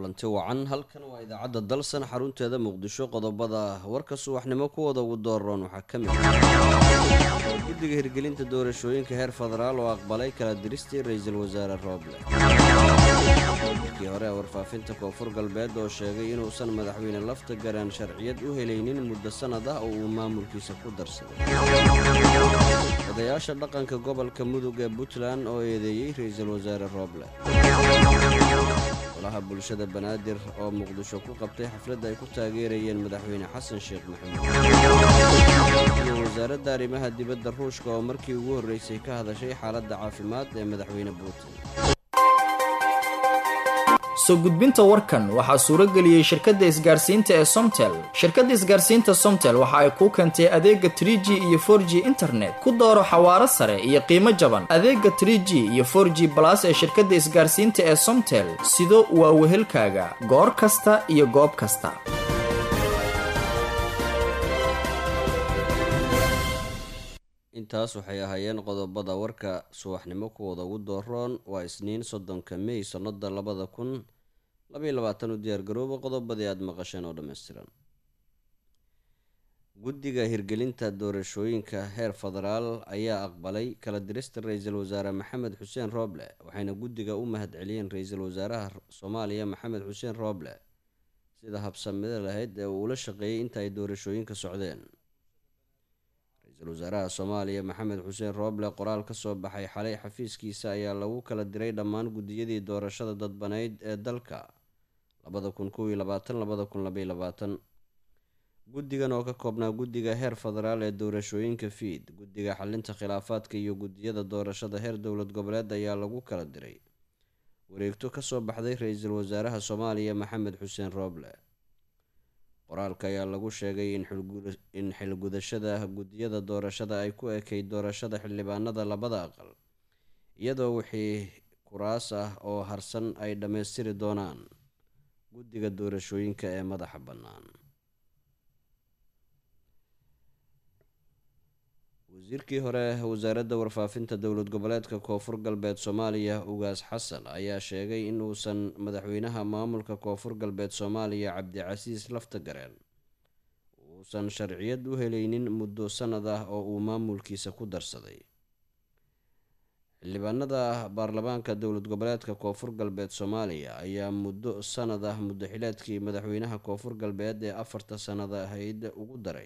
kulanti wacan halkan waa idaacadda dalsan xarunteeda muqdisho qodobada warka subaxnimo kuwooda ugu dooran waxaa ka mid guddiga hirgelinta doorashooyinka heer federaal oo aqbalay kala diristii ra-iisul wasaare rooble markii hore ee warfaafinta koonfur galbeed oo sheegay inuusan madaxweyne lafta garaan sharciyad u helaynin muddo sannad ah oo uu maamulkiisa ku darsaday odayaasha dhaqanka gobolka mudug ee puntland oo eedeeyey ra-iisul wasaare rooble golaha bulshada banaadir oo muqdisho ku qabtay xafladda ay ku taageerayeen madaxweyne xasan sheekh maxamuud iyo wasaaradda arrimaha dibadda ruushka oo markii ugu horreysay ka hadashay xaaladda caafimaad ee madaxweyne putin soo gudbinta warkan waxaa suuro geliyey shirkadda isgaarsiinta ee somtel shirkadda isgaarsiinta somtel waxa ay kuu keentay adeega tr g iyo for g internet ku dooro xawaaro sare iyo qiimo jaban adeega tr g iyo for g balas ee shirkadda isgaarsiinta ee somtel sido waa wehelkaaga goor kasta iyo goob kasta intaas waxay ahaayeen qodobada warka subaxnimo kuwooda ugu dooroon waa isniin soddonka mey sannada labada kun labaiy labaatan u diyaargarooba qodobadii aada maqasheen oo dhammaystiran guddiga hirgelinta doorashooyinka heer federaal ayaa aqbalay kala dirista ra-iisul wasaare maxamed xuseen rooble waxayna guddiga u mahad celiyeen ra-iisul wasaaraha soomaaliya maxamed xuseen rooble sida habsamida lahayd ee uu ula shaqeeyey inta ay doorashooyinka socdeen ra-iisul wasaaraha soomaaliya maxamed xuseen rooble qoraal ka soo baxay xalay xafiiskiisa ayaa lagu kala diray dhammaan guddiyadii doorashada dadbanayd ee dalka labada kun kow iyo labaatan labada kun labaiy labaatan guddigan oo ka koobnaa guddiga heer federaal ee doorashooyinka fiid guddiga xalinta khilaafaadka iyo guddiyada doorashada heer dowlad goboleed ayaa lagu kala diray wareegto kasoo baxday ra-iisul wasaaraha soomaaliya maxamed xuseen rooble qoraalka ayaa lagu sheegay in xilgudashada guddiyada doorashada ay ku ekayd doorashada xildhibaanada labada aqal iyadoo wixii kuraas ah oo harsan ay dhammaystiri doonaan guddiga doorashooyinka ee madaxa bannaan wasiirkii hore wasaaradda warfaafinta dowlad goboleedka koonfur galbeed soomaaliya ugaas xasan ayaa sheegay in uusan madaxweynaha maamulka koonfur galbeed soomaaliya cabdicasiis laftagareen uusan sharciyad u helaynin muddo sannad ah oo uu maamulkiisa ku darsaday xildhibaanada baarlamaanka dowlad goboleedka koonfur galbeed soomaaliya ayaa muddo sannad ah muddo xileedkii madaxweynaha koonfur galbeed ee afarta sannad ahayd ugu daray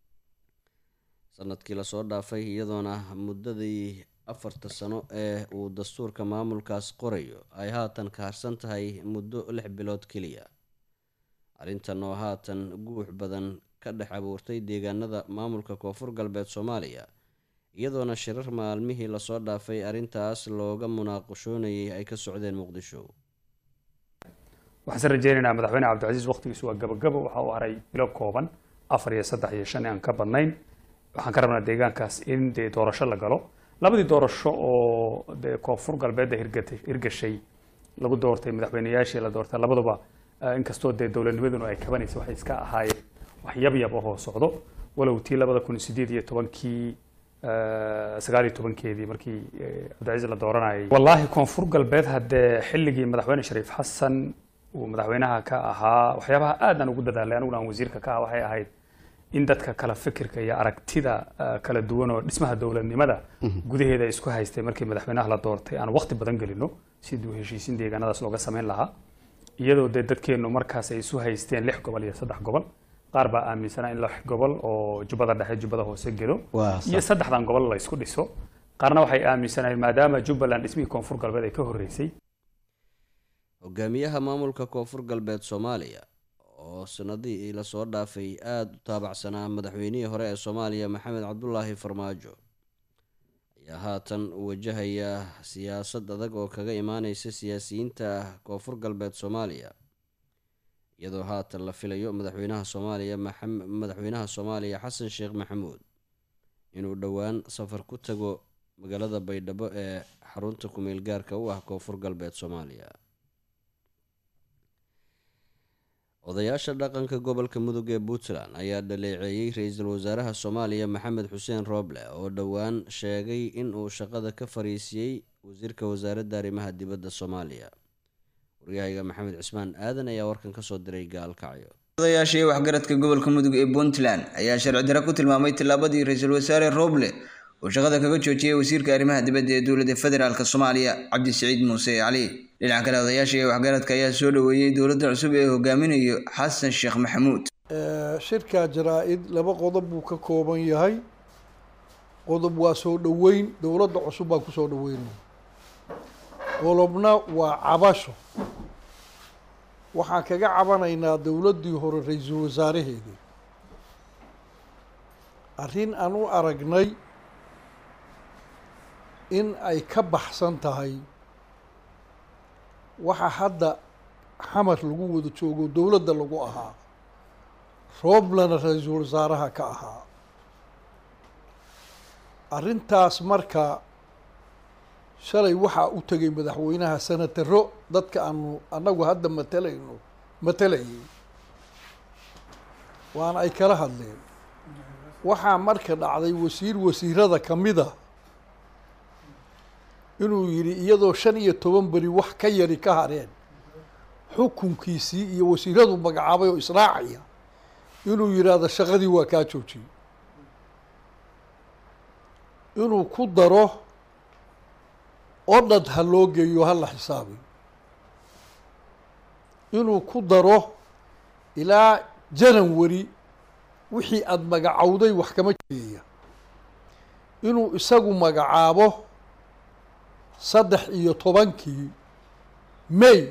sanadkii lasoo dhaafay iyadoona muddadii afarta sano ee uu dastuurka maamulkaas qorayo ay haatan ka harsan tahay muddo lix bilood keliya arrintan oo haatan guux badan ka dhex abuurtay deegaanada maamulka koonfur galbeed soomaaliya iyadoona shirar maalmihii lasoo dhaafay arrintaas looga munaaqashoonayay ay ka socdeen muqdisho waxaan rajeynaynaa madaxweyne cabdicasiis waqtigiisu waa gabagabo waxa uu haray bilo kooban afar iyo saddex iyo shan aan ka badnayn waxaan ka rabnaa deegaankaas in dee doorasho la galo labadii doorasho oo dee koonfur galbeedda hirgatay hirgashay lagu doortay madaxweyneyaashii la doortay labaduba inkastoo dee dowladnimaduna ay kabanaysa waxay iska ahaayeen wax yabyab ahoo socdo walow tii labada kun sideed iyo tobankii sagaal iyo tobankeedii markii cabdicasiis la dooranayay wallaahi koonfur galbeed haddee xilligii madaxweyne shariif xasan uu madaxweynaha ka ahaa waxyaabaha aadaan ugu dadaalay aniguna aan wasiirka ka ah waxay ahayd in dadka kala fikirka iyo aragtida kala duwan oo dhismaha dowladnimada gudaheeda ay isku haystay markii madaxweynaha la doortay aan waqti badan gelino sidii heshiisiin deegaanadaas looga samayn lahaa iyadoo dee dadkeennu markaas ay isu haysteen lix gobol iyo saddex gobol qaar baa aaminsanaa in lix gobol oo jubbada dhexe jubbada hoose gedo iyo saddexdan gobol la isku dhiso qaarna waxay aaminsanayeen maadaama jubbaland dhismihii koonfur galbeed ay ka horreysay hogaamiyaha maamulka koonfur galbeed soomaaliya oo sanadihii lasoo dhaafay aada u taabacsanaa madaxweynihii hore ee soomaaliya maxamed cabdulaahi farmaajo ayaa haatan wajahaya siyaasad adag oo kaga imaaneysa siyaasiyiinta koonfur galbeed soomaaliya iyadoo haatan la filayo madaxweynaha soomaaliya madaxweynaha soomaaliya xasan sheekh maxamuud inuu dhowaan safar ku tago magaalada baydhabo ee xarunta kumeel gaarka u ah koonfur galbeed soomaaliya odayaasha dhaqanka gobolka mudug ee puntland ayaa dhaleeceeyey ra-iisul wasaaraha soomaaliya maxamed xuseen rooble oo dhowaan sheegay in uu shaqada ka fariisiyey wasiirka wasaaradda arrimaha dibadda soomaaliya waryahayga maxamed cismaan aadan ayaa warkan kasoo diray gaalkacyo odayaashii waxgaradka gobolka mudug ee puntland ayaa sharci daro ku tilmaamay tillaabadii ra-iisul wasaare roble uu shaqada kaga joojiyey wasiirka arrimaha dibadda ee dowladda federaalk soomaaliya cabdisiciid muuse cali dhinaca kale odayaashii waxgaradka ayaa soo dhoweeyey dowladda cusub ee hogaaminayo xasan sheekh maxamuud shirka jaraa-id laba qodob buu ka kooban yahay qodob waa soo dhoweyn dowladda cusub baan kusoo dhaweynay qodobna waa cabasho waxaan kaga cabanaynaa dowladdii hore ra-iisul wasaaraheedii arrin aan u aragnay in ay ka baxsan tahay waxa hadda xamar lagu wada joogo dowladda lagu ahaa rooblana ra-iisul wasaaraha ka ahaa arrintaas marka shalay waxaa u tegay madaxweynaha senataro dadka aanu annagu hadda matalayno matalayay waana ay kala hadleen waxaa marka dhacday wasiir wasiirada kamida inuu yidhi iyadoo shan iyo toban beri wax ka yari ka hareen xukunkiisii iyo wasiiradu magacaabay oo israacaya inuu yidhaahdo shaqadii waa kaa joojiyey inuu ku daro odhad ha loo geeyo ha la xisaabiyo inuu ku daro ilaa janawari wixii aada magacowday wax kama jeeya inuu isagu magacaabo saddex iyo tobankii may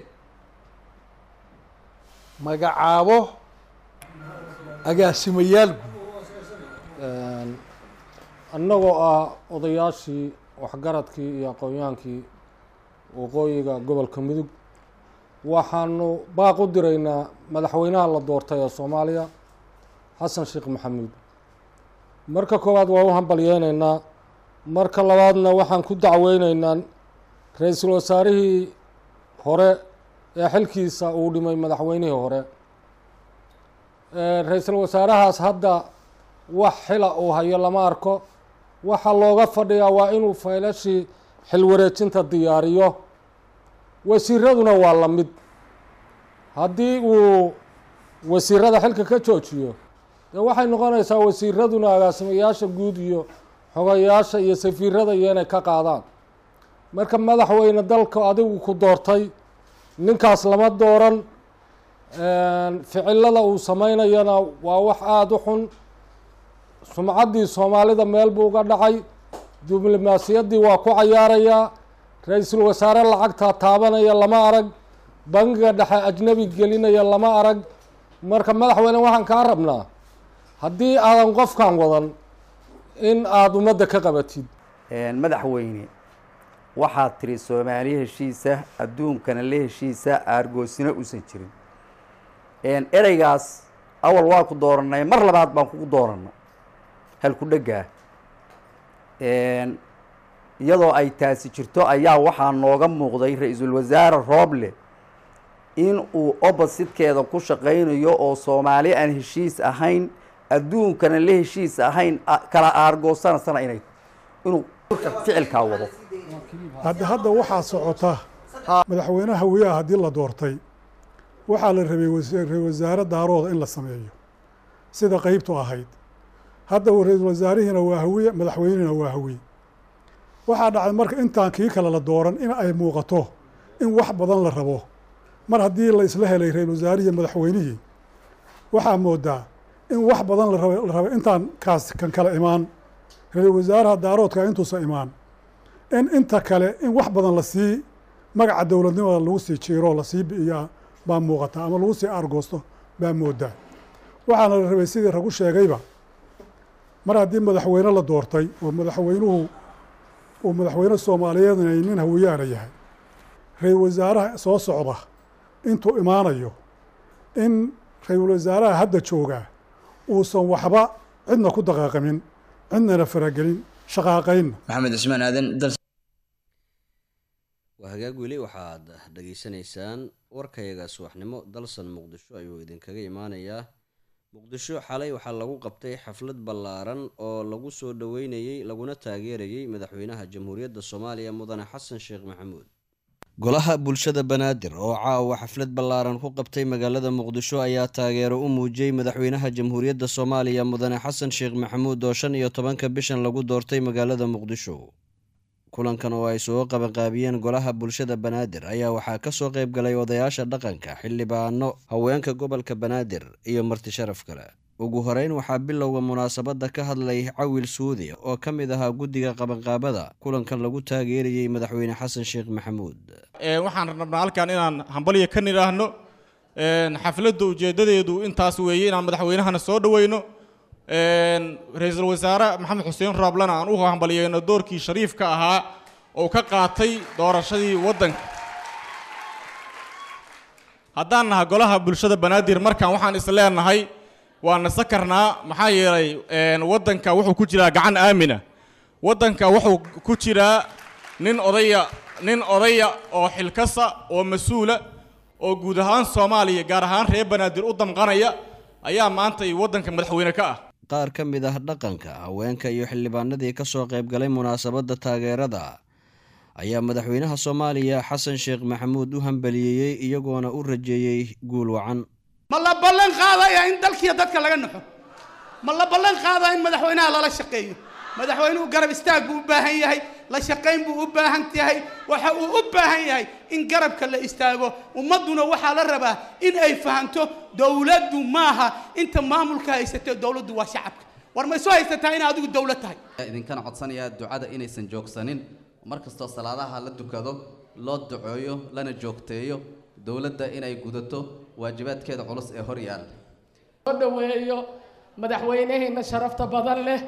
magacaabo agaasimayaal guud annagoo ah odayaashii waxgaradkii iyo aqoonyaankii waqooyiga gobolka mudug waxaanu baaq u diraynaa madaxweynaha la doortay ee soomaaliya xasan sheekh maxamuud marka koowaad waa u hambalyeyneynaa marka labaadna waxaan ku dacweyneynaa ra-iisul wasaarihii hore ee xilkiisa uu dhimay madaxweynihii hore ra-iisul wasaarahaas hadda wax xila uu hayo lama arko waxaa looga fadhiyaa waa inuu faylashii xilwareejinta diyaariyo wasiiraduna waa la mid haddii uu wasiirada xilka ka joojiyo dee waxay noqonaysaa wasiiraduna agaasimayaasha guud iyo xogayaasha iyo safiirada iyo inay ka qaadaan marka madaxweyne dalka adigu ku doortay ninkaas lama dooran ficilada uu sameynayana waa wax aada u xun sumcaddii soomaalida meel buu uga dhacay diblomaasiyaddii waa ku cayaarayaa ra-iisul wasaare lacagtaa taabanaya lama arag bangiga dhexe ajnabi gelinaya lama arag marka madaxweyne waxaan kaa rabnaa haddii aadan qofkan wadan in aada ummadda ka qabatid madaxweyne waxaad tiri soomaali heshiisa adduunkana la heshiisa aargoosina uusan jirin ereygaas awal waa ku dooranay mar labaad baan kugu dooranay halku dheggaa iyadoo ay taasi jirto ayaa waxaa nooga muuqday ra-iisul wasaare rooble in uu oppositkeeda ku shaqaynayo oo soomaali aan heshiis ahayn adduunkana la heshiis ahayn kala aargoosanasana inay inuu ficilkaa wado hadda hadda waxaa socota madaxweynaha hawiyaha haddii la doortay waxaa la rabay ra-isul wasaare daarooda in la sameeyo sida qeybtu ahayd hadda ra-iisul wasaarihiina waa hawiye madaxweynihina waa hawiye waxaa dhacday marka intaan kii kale la dooran in ay muuqato in wax badan la rabo mar haddii la isla helay ra-isul wasaarihii madaxweynihii waxaa moodaa in wax badan la raba la raba intaan kaas kan kale imaan ra-isul wasaaraha daaroodka intuusan imaan in inta kale in wax badan lasii magaca dowladnimada lagu sii jiiro lasii bi'iyaa baa muuqata ama lagu sii aargoosto baa moodaa waxaana la rabay sidii ragu sheegayba mar haddii madaxweyne la doortay oo madaxweynuhu uu madaxweyne soomaaliyeedna ay nin hawiyaana yahay ra-isul wasaaraha soo socda intuu imaanayo in ra-iisul wasaaraha hadda joogaa uusan waxba cidna ku daqaaqamin cidnana faragelin shaqaaqaynna maxamed cismaan aadan dal waa hagaag weli waxaad dhageysanaysaan warkayaga subaxnimo dalsan muqdisho ayuu idinkaga imaanayaa muqdisho xalay waxaa lagu qabtay xaflad ballaaran oo lagu soo dhoweynayey laguna taageerayey madaxweynaha jamhuuriyadda soomaaliya mudane xasan sheekh maxamuud golaha bulshada banaadir oo caawa xaflad ballaaran ku qabtay magaalada muqdisho ayaa taageero u muujiyey madaxweynaha jamhuuriyadda soomaaliya mudane xasan sheekh maxamuud oo shan iyo tobanka bishan lagu doortay magaalada muqdisho kulankan oo ay soo qabanqaabiyeen golaha bulshada banaadir ayaa waxaa kasoo qayb galay odayaasha dhaqanka xildhibaano haweenka gobolka banaadir iyo marti sharaf kale ugu horeyn waxaa bilowga munaasabadda ka hadlay cawil suudi oo ka mid ahaa guddiga qabanqaabada kulankan lagu taageerayey madaxweyne xasan sheekh maxamuud waxaan rabnaa halkan inaan hambalya ka nidhaahno xafladda ujeeddadeedu intaas weeye inaan madaxweynahana soo dhoweyno ra-iisul wasaare maxamed xuseen raablana aan u hambalyeyno doorkii shariifka ahaa oo ka qaatay doorashadii waddanka haddaan naha golaha bulshada banaadir markan waxaan is leenahay waa nasa karnaa maxaa yeelay waddanka wuxuu ku jiraa gacan aamina waddanka wuxuu ku jiraa nin odaya nin odaya oo xilkasa oo mas-uula oo guud ahaan soomaaliya gaar ahaan reer banaadir u damqanaya ayaa maanta waddanka madaxweyne ka ah qaar ka mid ah dhaqanka haweenka iyo xildhibaanadii ka soo qayb galay munaasabadda taageerada ayaa madaxweynaha soomaaliya xasan sheekh maxamuud u hambaliyeeyey iyagoona u rajeeyey guul wacan ma la ballan qaadaya in dalkiiyo dadka laga naxo ma la ballan qaadaya in madaxweynaha lala shaqeeyo madaxweynuhu garab istaag buu u baahan yahay la shaqayn buu u baahan yahay waxa uu u baahan yahay in garabka la istaago ummadduna waxaa la rabaa in ay fahanto dowladdu maaha inta maamulka haysatee dowladdu waa shacabka war ma isu haysataa in adigu dowlad tahay idinkana codsanayaa ducada inaysan joogsanin mar kastoo salaadaha la dukado loo duceeyo lana joogteeyo dowladda inay gudato waajibaadkeeda culus ee hor yaal soo dhaweeyo madaxweynaheena sharafta badan leh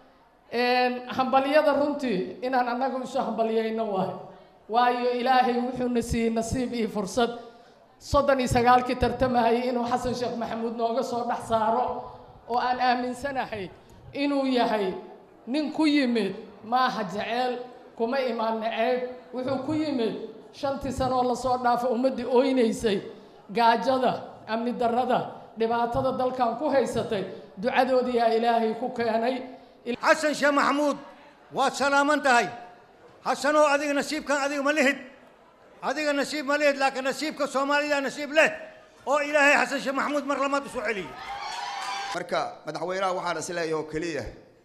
hambalyada runtii inaan annagu isu hambalyayno waay waayo ilaahay wuxuuna siiyey nasiib iyo fursad soddon iyo sagaalkii tartamahayay inuu xasan sheekh maxamuud nooga soo dhex saaro oo aan aaminsanahay inuu yahay nin ku yimid maaha jeceel kuma imaan naceeb wuxuu ku yimid shantii sano oo lasoo dhaafay ummaddii oynaysay gaajada amni darrada dhibaatada dalkan ku haysatay ducadoodii yaa ilaahay ku keenay xasan sheekh maxamuud waad salaaman tahay xasanoo adiga nasiibkan adiga ma lihid adiga nasiib ma lihid laakiin nasiibka soomaalida nasiib leh oo ilaahay xasan sheekh maxamuud mar lamaad isu celiyey marka madaxweynaha waxaan is leeyahay oo keliya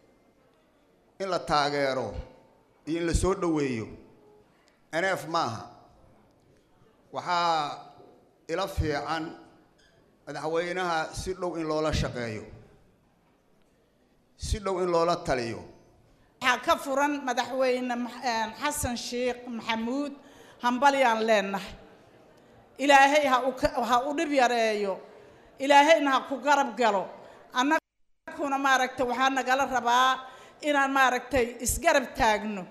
in la taageero iyo in la soo dhoweeyo nf maaha waxaa ila fiican madaxweynaha si dhow in loola shaqeeyo si dhow in loola taliyo waxaa ka furan madaxweyne xasan sheekh maxamuud hambalyaan leenahay ilaahay ha u ha u dhib yareeyo ilaahayna ha ku garab galo annaguna maaragtay waxaa nagala rabaa inaan maaragtay isgarab taagno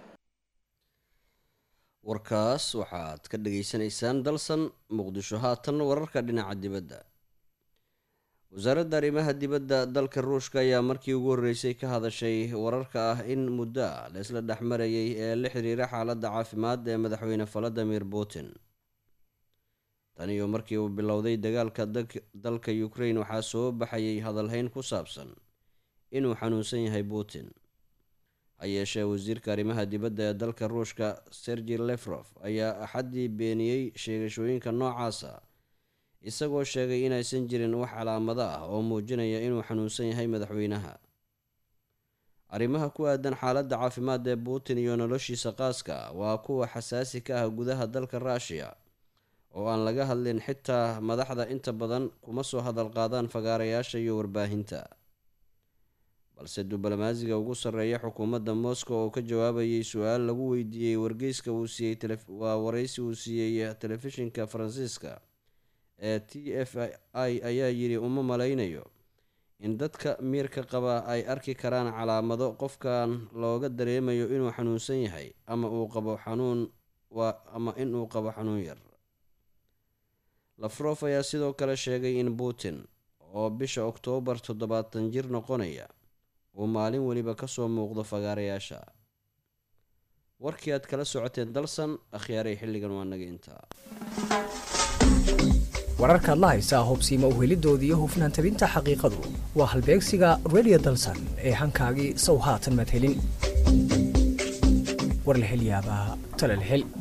warkaas waxaad ka dhageysanaysaan dalsan muqdisho haatan wararka dhinaca dibadda wasaaradda arrimaha dibadda dalka ruushka ayaa markii ugu horreysay ka hadashay wararka ah in muddo a la isla dhexmarayay ee la xiriira xaaladda caafimaad ee madaxweyne valadimir putin tan iyo markii uu bilowday dagaalka dalka ukraine waxaa soo baxayay hadalhayn ku saabsan inuu xanuunsan yahay putin ha yeeshee wasiirka arrimaha dibadda ee dalka ruushka sergi lefrof ayaa axaddii beeniyey sheegashooyinka noocaasa isagoo sheegay inaysan jirin wax calaamado ah oo muujinaya inuu xanuunsan yahay madaxweynaha arrimaha ku aadan xaaladda caafimaad ee putin iyo noloshiisa qaaska waa kuwa xasaasi ka ah gudaha dalka ruushiya oo aan laga hadlin xitaa madaxda inta badan kuma soo hadal qaadaan fagaarayaasha iyo warbaahinta balse diblomaasiga ugu sarreeya xukuumadda moscow oo ka jawaabayay su-aal lagu weydiiyey wargeyska uu siiyey waa wareysi uu siiyey telefishinka faransiiska ee t f i ayaa yidhi uma malaynayo in dadka miirka qaba ay arki karaan calaamado qofkan looga dareemayo inuu xanuunsan yahay ama uu qabo xanuun ama inuu qabo xanuun yar lafrof ayaa sidoo kale sheegay in putin oo bisha oktoobar toddobaatan jir noqonaya uu maalin weliba kasoo muuqdo fagaarayaasha warkii aad kala socoteen dalsan akhyaaray xilligan waa naga intaa wararkaad la haysaa hubsiima uhelidooda iyo hufnaan tabinta xaqiiqadu waa halbeegsiga redio dalsan ee hankaagii sow haatan madhelin war la hel yaabaa tala la hel